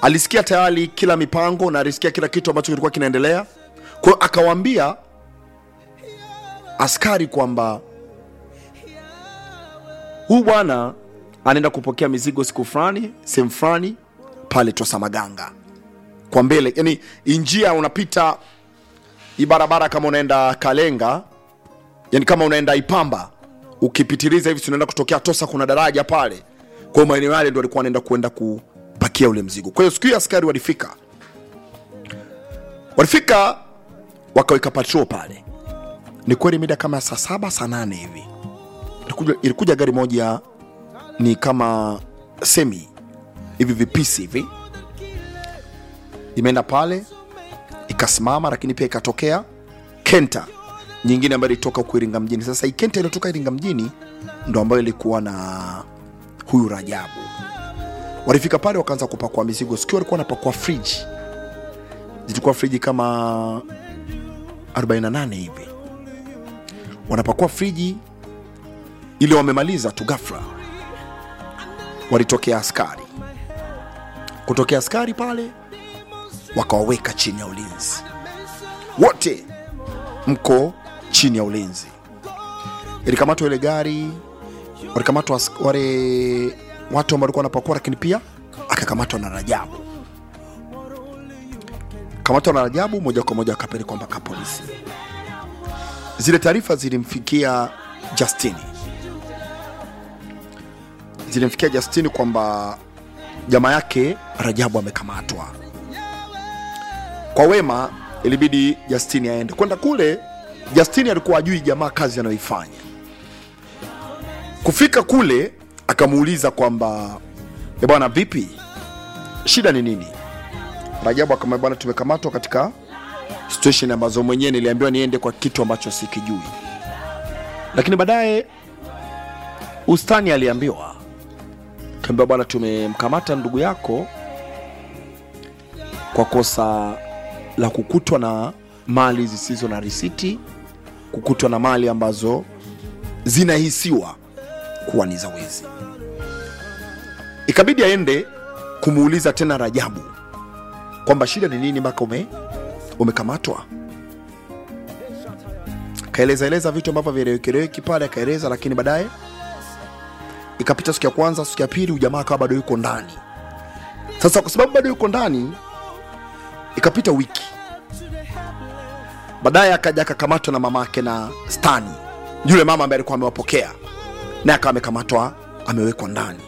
alisikia tayari kila mipango na alisikia kila kitu ambacho kilikuwa kinaendelea kwa hiyo akawaambia askari kwamba huyu bwana anaenda kupokea mizigo siku fulani sehemu fulani pale tosamaganga kwa mbele yani njia unapita hii barabara kama unaenda kalenga yani kama unaenda ipamba ukipitiliza hivi tunaenda kutokea tosa kuna daraja pale kwa hiyo maeneo yale ndo alikuwa anaenda kuenda kupakia ule mzigo kwa hiyo siku hiyo askari walifika walifika wakaweka patrol pale ni kweli mida kama saa saba saa nane hivi ilikuja, ilikuja gari moja ni kama semi hivi vipisi hivi imeenda pale ikasimama lakini pia ikatokea kenta nyingine ambayo ilitoka huku iringa mjini sasa hii kenta iliyotoka iringa mjini ndo ambayo ilikuwa na huyu rajabu walifika pale wakaanza kupakua mizigo sikiwa walikuwa wanapakua friji zilikuwa friji kama 48 hivi wanapakua friji ili wamemaliza tu ghafla walitokea askari kutokea askari pale wakawaweka chini ya ulinzi wote mko chini ya ulinzi ilikamatwa ile gari walikamatwa as- wale watu ambao walikuwa wanapakua lakini pia akakamatwa na rajabu kamatwa na rajabu moja kwa moja akapelekwa mpaka polisi zile taarifa zilimfikia justini zilimfikia justini kwamba jamaa yake rajabu amekamatwa kwa wema ilibidi justini aende kwenda kule justini alikuwa ajui jamaa kazi anayoifanya kufika kule akamuuliza kwamba "Eh bwana vipi shida ni nini rajabu akamwambia bwana tumekamatwa katika situation ambazo mwenyewe niliambiwa niende kwa kitu ambacho sikijui lakini baadaye ustani aliambiwa kaambiwa bwana tumemkamata ndugu yako kwa kosa la kukutwa na mali zisizo na risiti kukutwa na mali ambazo zinahisiwa kuwa ni za wizi ikabidi aende kumuuliza tena rajabu kwamba shida ni nini mpaka ume, umekamatwa kaeleza eleza vitu ambavyo vielewekileweki pale akaeleza lakini baadaye ikapita siku ya kwanza siku ya pili ujamaa akawa bado yuko ndani sasa kwa sababu bado yuko ndani ikapita wiki baadaye akaja akakamatwa na mama yake na stani yule mama ambaye alikuwa amewapokea naye akawa amekamatwa amewekwa ndani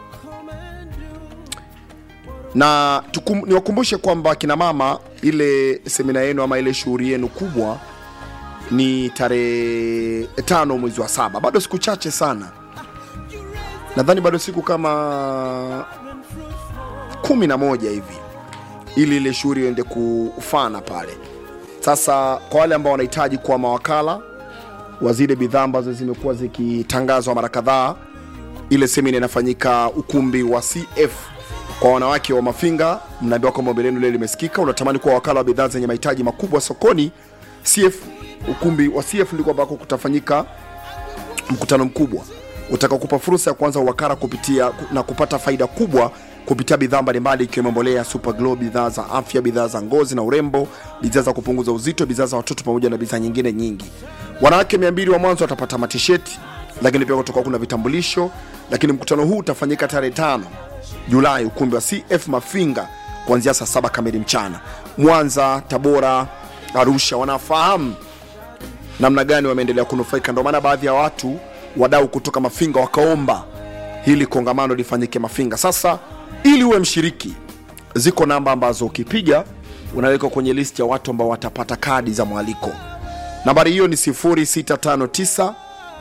na tukum, niwakumbushe kwamba kina mama ile semina yenu ama ile shughuli yenu kubwa ni tarehe tano mwezi wa saba bado siku chache sana nadhani bado siku kama kumi na moja hivi ili ile shughuli iende kufana pale sasa kwa wale ambao wanahitaji kuwa mawakala wa zile bidhaa ambazo zimekuwa zikitangazwa mara kadhaa ile semina inafanyika ukumbi wa cf kwa wanawake wa mafinga mnaambiwa kwamba ombi lenu lile limesikika unatamani kuwa wakala wa bidhaa zenye mahitaji makubwa sokoni cf ukumbi wa cf ndiko ambako kutafanyika mkutano mkubwa utakaokupa fursa ya kuanza uwakala kupitia na kupata faida kubwa kupitia bidhaa mbalimbali ikiwemo mbolea super glow bidhaa za afya bidhaa za ngozi na urembo bidhaa za kupunguza uzito bidhaa za watoto pamoja na bidhaa nyingine nyingi wanawake 200 wa mwanzo watapata matisheti lakini pia kutoka kuna vitambulisho lakini mkutano huu utafanyika tarehe tano julai ukumbi wa cf mafinga kuanzia saa saba kamili mchana mwanza tabora arusha wanafahamu namna gani wameendelea kunufaika ndio maana baadhi ya watu wadau kutoka mafinga wakaomba hili kongamano lifanyike mafinga sasa ili uwe mshiriki ziko namba ambazo ukipiga unawekwa kwenye listi ya watu ambao watapata kadi za mwaliko nambari hiyo ni 0659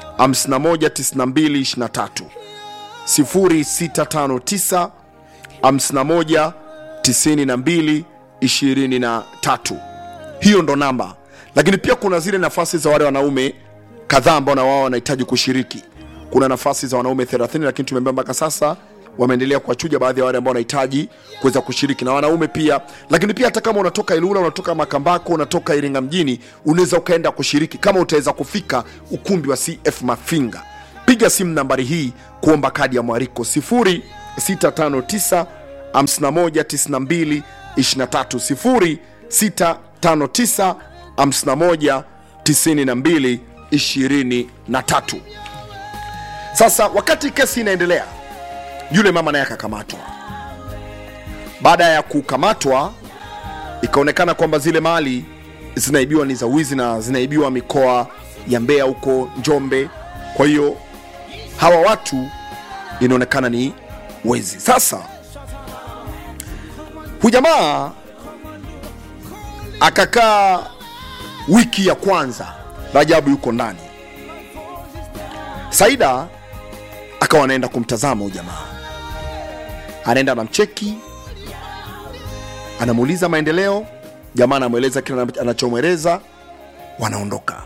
519223 0659 51 92 23 hiyo ndo namba lakini pia kuna zile nafasi za wale wanaume kadhaa ambao na wao wanahitaji kushiriki kuna nafasi za wanaume 30 lakini tumeambia mpaka sasa wameendelea kuwachuja baadhi ya wale ambao wanahitaji kuweza kushiriki na wanaume pia lakini pia hata kama unatoka ilula unatoka makambako unatoka iringa mjini unaweza ukaenda kushiriki kama utaweza kufika ukumbi wa cf mafinga piga simu nambari hii kuomba kadi ya mwariko 0659 5192 23 0659 51 92 23 sasa wakati kesi inaendelea yule mama naye akakamatwa baada ya kukamatwa ikaonekana kwamba zile mali zinaibiwa ni za wizi na zinaibiwa mikoa ya mbeya huko njombe kwa hiyo hawa watu inaonekana ni wezi sasa hujamaa akakaa wiki ya kwanza rajabu yuko ndani saida akawa anaenda kumtazama huyu jamaa anaenda anamcheki anamuuliza maendeleo jamaa anamweleza kile anachomweleza wanaondoka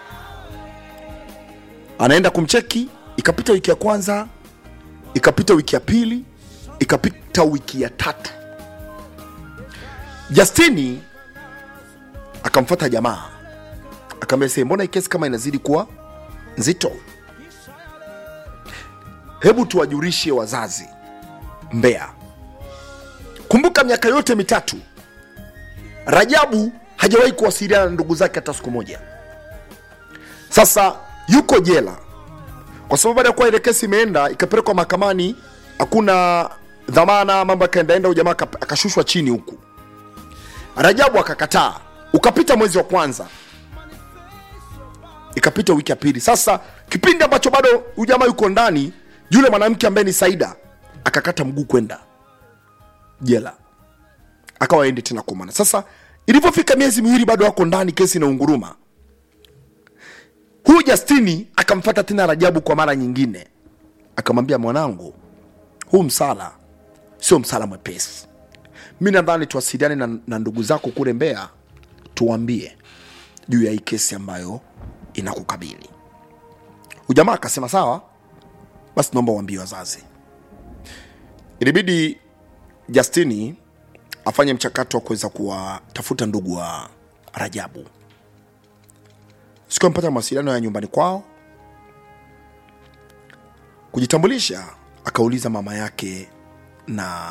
anaenda kumcheki ikapita wiki ya kwanza ikapita wiki ya pili ikapita wiki ya tatu justini akamfata jamaa akamwambia "See, mbona hii kesi kama inazidi kuwa nzito hebu tuwajulishe wazazi mbea kumbuka miaka yote mitatu rajabu hajawahi kuwasiliana na ndugu zake hata siku moja sasa yuko jela kwa sababu baada ya kuwa ile kesi imeenda ikapelekwa mahakamani hakuna dhamana mambo yakaendaenda huyu jamaa aka- akashushwa chini huku rajabu akakataa ukapita mwezi wa kwanza ikapita wiki ya pili sasa kipindi ambacho bado huyu jamaa yuko ndani yule mwanamke ambaye ni saida akakata mguu kwenda jela akawa aende tena kumana sasa ilivyofika miezi miwili bado wako ndani kesi na unguruma huyu justini akamfata tena rajabu kwa mara nyingine akamwambia mwanangu huu msala sio msala mwepesi mi nadhani tuwasiliane na, na ndugu zako kule mbea tuwambie juu ya hii kesi ambayo inakukabili ujamaa akasema sawa basi naomba uambie wazazi ilibidi justini afanye mchakato wa kuweza kuwatafuta ndugu wa rajabu siku amepata mawasiliano ya nyumbani kwao kujitambulisha akauliza mama yake na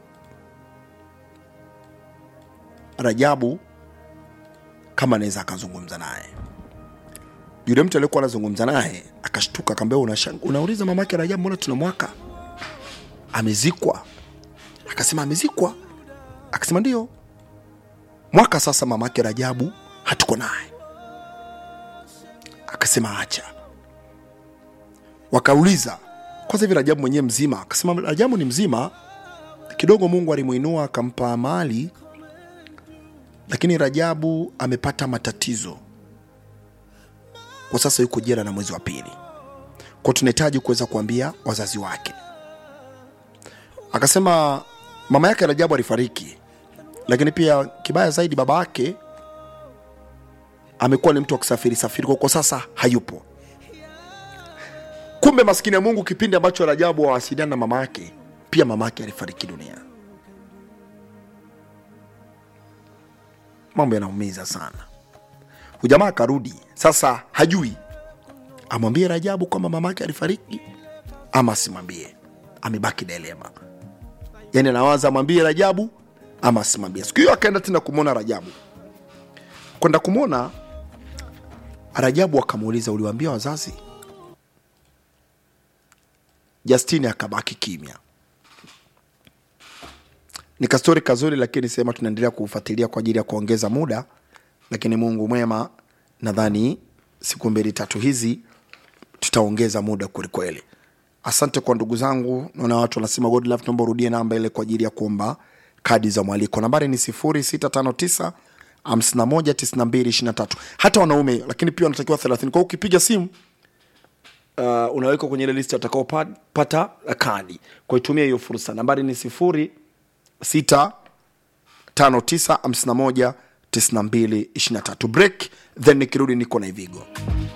rajabu kama anaweza akazungumza naye yule mtu aliyekuwa anazungumza naye akashtuka akaambia "Unashang- unauliza mama yake rajabu mbona tuna mwaka amezikwa akasema amezikwa akasema ndio mwaka sasa mama yake rajabu hatuko naye akasema acha wakauliza kwanza hivi rajabu mwenyewe mzima akasema rajabu ni mzima kidogo mungu alimuinua akampa mali lakini rajabu amepata matatizo kwa sasa yuko jela na mwezi wa pili kwa tunahitaji kuweza kuambia wazazi wake akasema mama yake rajabu alifariki lakini pia kibaya zaidi baba yake amekuwa ni mtu wa kusafiri safiri kwa kwa sasa hayupo kumbe maskini ya mungu kipindi ambacho rajabu awasiliana na mama yake pia mama yake alifariki dunia mambo yanaumiza sana hujamaa akarudi sasa hajui amwambie rajabu kwamba mama yake alifariki ama asimwambie amebaki dilema yani anawaza amwambie rajabu ama asimwambie siku hiyo akaenda tena kumwona rajabu kwenda kumwona rajabu akamuuliza uliwaambia wazazi justini akabaki kimya ni kastori kazuri lakini sema tunaendelea kufuatilia kwa ajili ya kuongeza muda lakini mungu mwema nadhani siku mbili tatu hizi tutaongeza muda kwelikweli asante kwa ndugu zangu naona watu wanasema godlove naomba urudie namba ile kwa ajili ya kuomba kadi za mwaliko nambari ni 0659 519223 hata wanaume lakini pia wanatakiwa 30 kwa hiyo ukipiga simu uh, unawekwa kwenye ile listi atakaopata kadi kwa itumia hiyo fursa nambari ni sifuri sita tano tisa hamsini na moja tisini na mbili ishirini na tatu break then nikirudi niko na ivigo